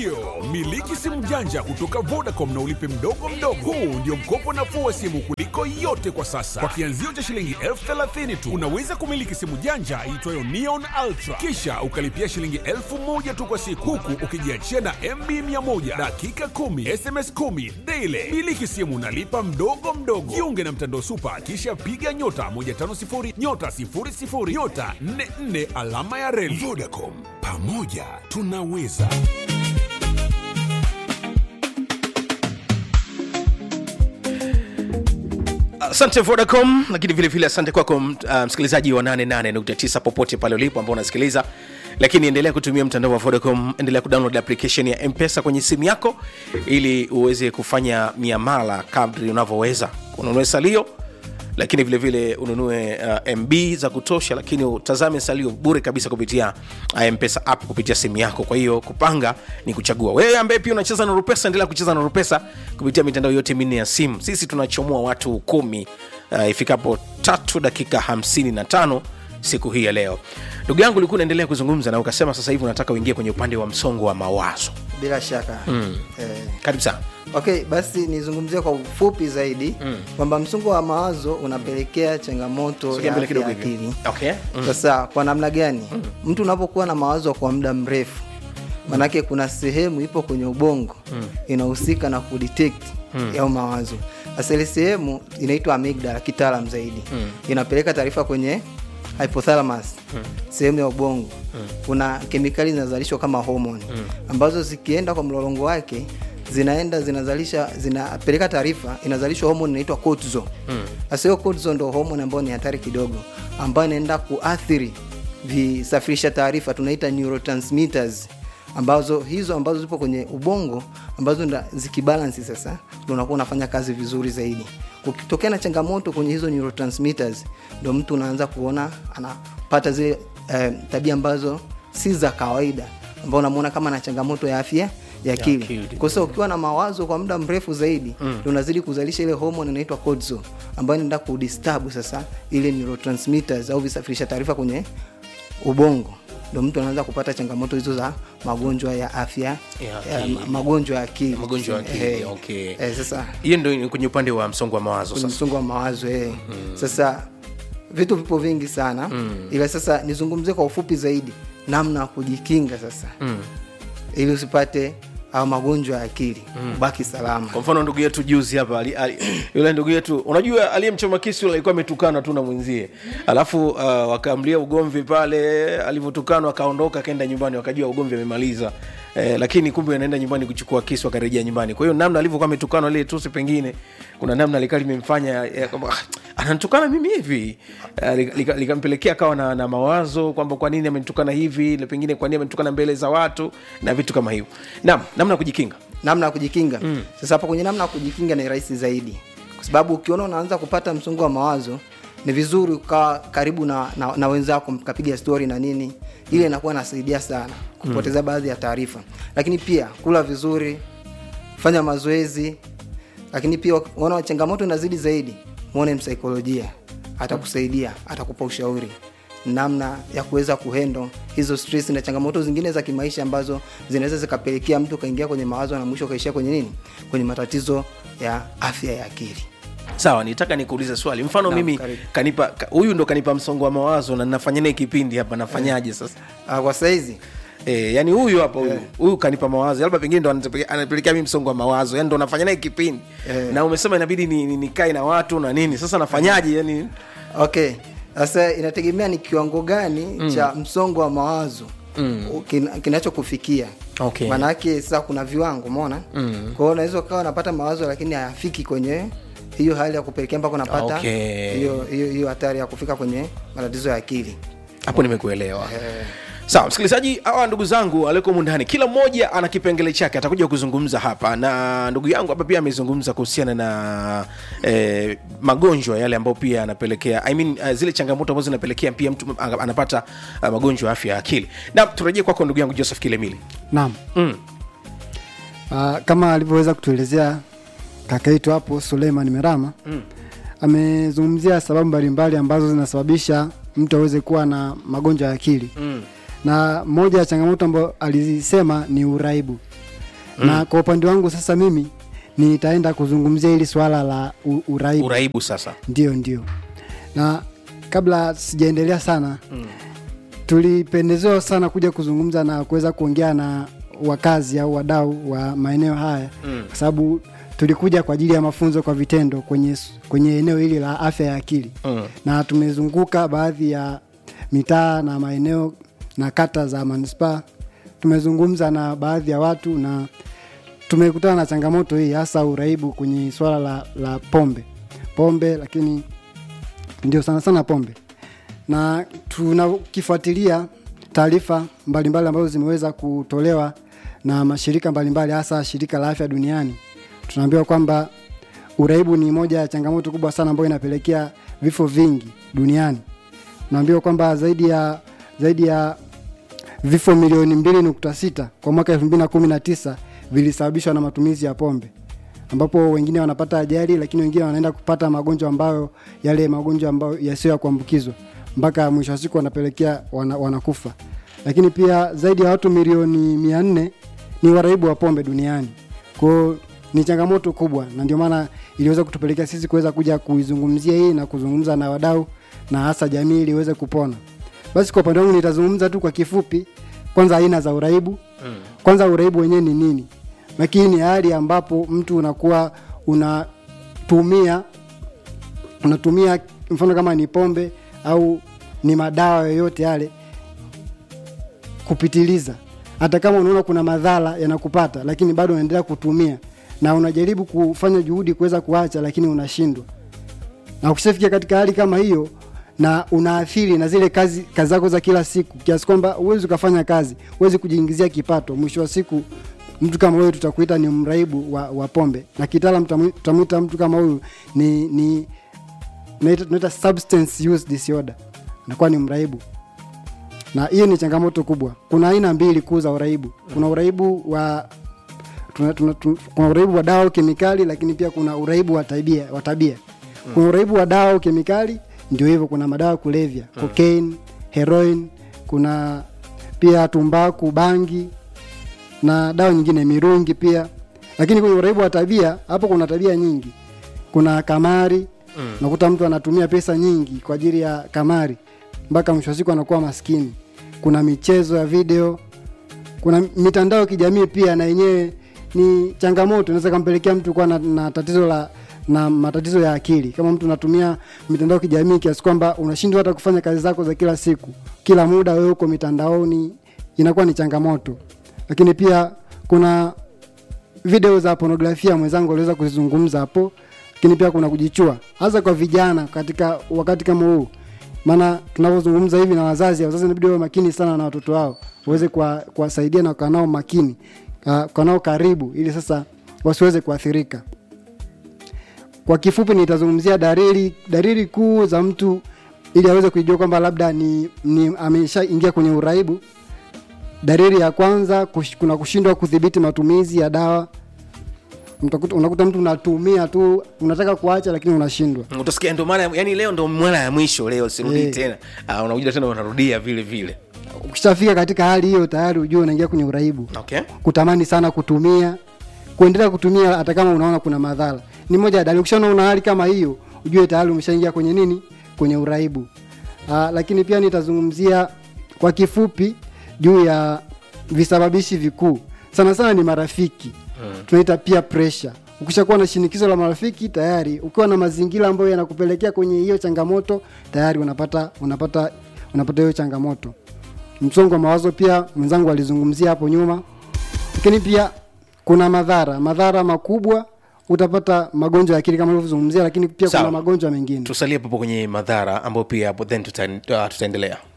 Ndiyo, miliki simu janja kutoka Vodacom na ulipe mdogo mdogo. Huu ndio mkopo nafuu wa simu kuliko yote kwa sasa. Kwa kianzio cha shilingi elfu thelathini tu unaweza kumiliki simu janja iitwayo Neon Ultra, kisha ukalipia shilingi elfu moja tu kwa siku, huku ukijiachia na MB 100 dakika 10 SMS 10 daily. Miliki simu nalipa mdogo mdogo. Jiunge na mtandao Super, kisha piga nyota 150 nyota 00 nyota 44 alama ya reli. Vodacom, pamoja tunaweza. asante vodacom lakini vile vile asante kwako uh, msikilizaji wa 88.9 popote pale ulipo ambao unasikiliza lakini endelea kutumia mtandao wa vodacom endelea kudownload application ya mpesa kwenye simu yako ili uweze kufanya miamala kadri unavyoweza ununue salio lakini vile vile ununue uh, mb za kutosha lakini utazame salio bure kabisa kupitia uh, mpesa app kupitia simu yako kwa hiyo kupanga ni kuchagua wewe ambaye pia unacheza na rupesa endelea kucheza na rupesa kupitia mitandao yote minne ya simu sisi tunachomoa watu kumi uh, ifikapo tatu dakika 55 siku hii ya leo ndugu yangu ulikuwa unaendelea kuzungumza na ukasema sasa hivi unataka uingie kwenye upande wa msongo wa mawazo bila shaka mm. eh, karibu sana okay basi nizungumzie kwa ufupi zaidi mm. kwamba msongo wa mawazo unapelekea changamoto Sogea ya mbele afya ya kidogo hivi. akili okay mm. sasa kwa namna gani mm. mtu unapokuwa na mawazo kwa muda mrefu manake kuna sehemu ipo kwenye ubongo mm. inahusika na kudetect mm. yao mawazo sasa ile sehemu inaitwa amygdala kitaalam zaidi mm. inapeleka taarifa kwenye hypothalamus mm. sehemu ya ubongo mm. kuna kemikali zinazalishwa kama homoni mm. ambazo zikienda kwa mlolongo wake zinaenda zinazalisha zinapeleka taarifa inazalishwa homoni inaitwa cortisol sasa hiyo cortisol ndo homoni ambayo ni hatari kidogo ambayo inaenda kuathiri visafirisha taarifa tunaita neurotransmitters ambazo hizo ambazo zipo kwenye ubongo ambazo nda zikibalansi sasa ndo unakuwa unafanya kazi vizuri zaidi kukitokea na changamoto kwenye hizo neurotransmitters ndo mtu unaanza kuona anapata zile eh, tabia ambazo si za kawaida ambao unamwona kama na changamoto ya afya ya akili akili. kwa sasa ukiwa na mawazo kwa muda mrefu zaidi mm. unazidi kuzalisha ile hormone inaitwa cortisol ambayo inaenda kudisturb sasa ile neurotransmitters au visafirisha taarifa kwenye ubongo ndo mtu anaanza kupata changamoto hizo za magonjwa ya afya Ya ya, akili. ma- magonjwa ya akili Magonjwa ya akili, Eh, okay. eh, sasa hiyo ndo ni kwenye upande wa msongo wa mawazo kwenye sasa msongo wa mawazo eh. mm. sasa vitu vipo vingi sana mm. ila sasa nizungumzie kwa ufupi zaidi namna ya kujikinga sasa mm. ili usipate au magonjwa ya akili mm. ubaki salama kwa mfano ndugu yetu juzi hapa ali, ali, yule ndugu yetu unajua aliyemchoma kisu yule alikuwa ametukana tu na mwenzie alafu uh, wakamlia ugomvi pale alivyotukanwa akaondoka akaenda nyumbani wakajua ugomvi amemaliza Eh, lakini kumbe anaenda nyumbani kuchukua kisu akarejea nyumbani kwa hiyo namna alivyokuwa ametukana lile tusi pengine kuna namna likaa limemfanya eh, kwamba ah, ananitukana mimi hivi Eh, lika- lika- likampelekea akawa na, na mawazo kwamba kwa nini amenitukana hivi na pengine kwa nini amenitukana mbele za watu na vitu kama hivyo naam namna ya kujikinga namna ya kujikinga mm. sasa hapo kwenye namna ya kujikinga ni rahisi zaidi kwa sababu ukiona unaanza kupata msongo wa mawazo ni vizuri ukawa karibu na, na, na wenzako mkapiga stori na nini ile inakuwa nasaidia sana kupoteza mm. baadhi ya taarifa lakini pia kula vizuri fanya mazoezi lakini pia uona changamoto inazidi zaidi mwone msaikolojia atakusaidia atakupa ushauri namna ya kuweza kuhendo hizo stress na changamoto zingine za kimaisha ambazo zinaweza zikapelekea mtu kaingia kwenye mawazo na mwisho kaishia kwenye nini kwenye matatizo ya afya ya akili sawa nitaka nikuulize swali mfano Naam, mimi karibu. kanipa ka- huyu ndo kanipa msongo wa mawazo na nafanya naye kipindi hapa nafanyaje sasa uh, kwa saizi E, yani huyu hapa huyu huyu kanipa mawazo labda pengine ndo anatepelekea- anapelekea mimi msongo wa mawazo yani ndo nafanya naye kipindi Eh. na umesema inabidi nikae ni, ni nikae na watu na nini sasa nafanyaje yani okay sasa inategemea ni kiwango gani mm. cha msongo wa mawazo mm. kin, kinachokufikia Okay. maanake sasa kuna viwango umeona mm. kwao unaweza ukawa unapata mawazo lakini hayafiki kwenye hiyo hali ya kupelekea mpaka unapata Okay. hiyo hiyo hiyo hatari ya kufika kwenye matatizo ya akili hapo nimekuelewa sawa msikilizaji hawa ndugu zangu alioko mundani kila mmoja ana kipengele chake atakuja kuzungumza hapa na ndugu yangu hapa pia amezungumza kuhusiana na eh, magonjwa yale ambayo pia anapelekea I mean, uh, zile changamoto ambazo zinapelekea pia mtu anga- anapata uh, magonjwa ya afya ya akili na turejee kwako ndugu yangu joseph kilemili naam mm. uh, kama alivyoweza kutuelezea kaka yetu hapo suleiman merama mm. amezungumzia sababu mbalimbali ambazo zinasababisha mtu aweze kuwa na magonjwa ya akili Mm. na moja ya changamoto ambayo alizisema ni uraibu mm. na kwa upande wangu sasa mimi nitaenda kuzungumzia hili swala la u- uraibu uraibu sasa ndio ndio na kabla sijaendelea sana mm. tulipendezewa sana kuja kuzungumza na kuweza kuongea na wakazi au wadau wa maeneo haya mm. kwa sababu tulikuja kwa ajili ya mafunzo kwa vitendo kwenye, kwenye eneo hili la afya ya akili Mm. na tumezunguka baadhi ya mitaa na maeneo na kata za manispaa tumezungumza na baadhi ya watu na tumekutana na changamoto hii hasa uraibu kwenye swala la, la pombe pombe lakini ndio sana sana pombe na tunakifuatilia taarifa mbalimbali ambazo zimeweza kutolewa na mashirika mbalimbali hasa shirika la afya duniani tunaambiwa kwamba uraibu ni moja ya changamoto kubwa sana ambayo inapelekea vifo vingi duniani tunaambiwa kwamba zaidi ya zaidi ya vifo milioni 2.6 kwa mwaka 2019 vilisababishwa na matumizi ya pombe ambapo wengine wanapata ajali lakini wengine wanaenda kupata magonjwa ambayo yale magonjwa ambayo yasiyo ya kuambukizwa mpaka mwisho wa siku wanapelekea wana, wanakufa lakini pia zaidi ya watu milioni mia nne ni waraibu wa pombe duniani kwao ni changamoto kubwa na ndio maana iliweza kutupelekea sisi kuweza kuja kuizungumzia hii na kuzungumza na wadau na hasa jamii ili iweze kupona basi kwa upande wangu nitazungumza tu kwa kifupi kwanza aina za uraibu mm. kwanza uraibu wenyewe ni nini lakini ni hali ambapo mtu unakuwa unatumia unatumia mfano kama ni pombe au ni madawa yoyote yale kupitiliza hata kama unaona kuna madhara yanakupata lakini bado unaendelea kutumia na unajaribu kufanya juhudi kuweza kuacha lakini unashindwa na ukishafikia katika hali kama hiyo na unaathiri na zile kazi kazi zako za kila siku kiasi kwamba huwezi ukafanya kazi huwezi kujiingizia kipato mwisho wa siku mtu kama huyu tutakuita ni mraibu wa, wa pombe na kitaalam tutamu- tutamwita mtu kama huyu ni ni tunaita tunaita substance use disorder anakuwa ni mraibu na hiyo ni changamoto kubwa kuna aina mbili kuu za uraibu kuna uraibu wa tuna, tuna, tuna, kuna uraibu wa dawa au kemikali lakini pia kuna uraibu wa tabia wa tabia kuna uraibu wa dawa au kemikali ndio hivyo kuna madawa ya kulevya cocaine heroin kuna pia tumbaku bangi na dawa nyingine mirungi pia lakini kwenye uraibu wa tabia hapo kuna tabia nyingi kuna kamari mm. nakuta mtu anatumia pesa nyingi kwa ajili ya kamari mpaka mwisho wa siku anakuwa maskini kuna michezo ya video kuna mitandao ya kijamii pia na yenyewe ni changamoto inaweza kampelekea mtu kuwa na, na tatizo la na matatizo ya akili kama mtu unatumia mitandao ya kijamii kiasi kwamba unashindwa hata kufanya kazi zako za kila siku kila muda wewe uko mitandaoni inakuwa ni changamoto lakini pia kuna video za pornografia mwenzangu aliweza kuzizungumza hapo lakini pia kuna kujichua hasa kwa vijana katika wakati kama huu maana tunavyozungumza hivi na wazazi wazazi inabidi wawe makini sana na watoto wao waweze kuwa- kuwasaidia na kuwa nao makini uh, kuwa nao karibu ili sasa wasiweze kuathirika kwa kifupi nitazungumzia dalili dalili kuu za mtu ili aweze kujua kwamba labda ni, ni ameshaingia kwenye uraibu dalili ya kwanza kush, kuna kushindwa kudhibiti matumizi ya dawa Mtakuta- unakuta mtu unatumia tu unataka kuacha lakini unashindwa utasikia ndo mara yani leo ndo mara ya mwisho leo sirudi Eh. tena uh, unakuja tena unarudia vile vile ukishafika katika hali hiyo tayari ujue unaingia kwenye uraibu okay kutamani sana kutumia kuendelea kutumia hata kama unaona kuna madhara ni moja ya dalili ukishaona una hali kama hiyo ujue tayari umeshaingia kwenye nini kwenye uraibu Aa, lakini pia nitazungumzia kwa kifupi juu ya visababishi vikuu sana sana ni marafiki hmm. tunaita peer pressure ukishakuwa na shinikizo la marafiki tayari ukiwa na mazingira ambayo yanakupelekea kwenye hiyo changamoto tayari unapata unapata unapata hiyo changamoto msongo wa mawazo pia mwenzangu alizungumzia hapo nyuma lakini pia kuna madhara madhara makubwa utapata magonjwa ya akili kama ilivyozungumzia lakini pia Sawa. kuna magonjwa mengine tusalie papo kwenye madhara ambayo pia hapo then tuta, uh, tutaendelea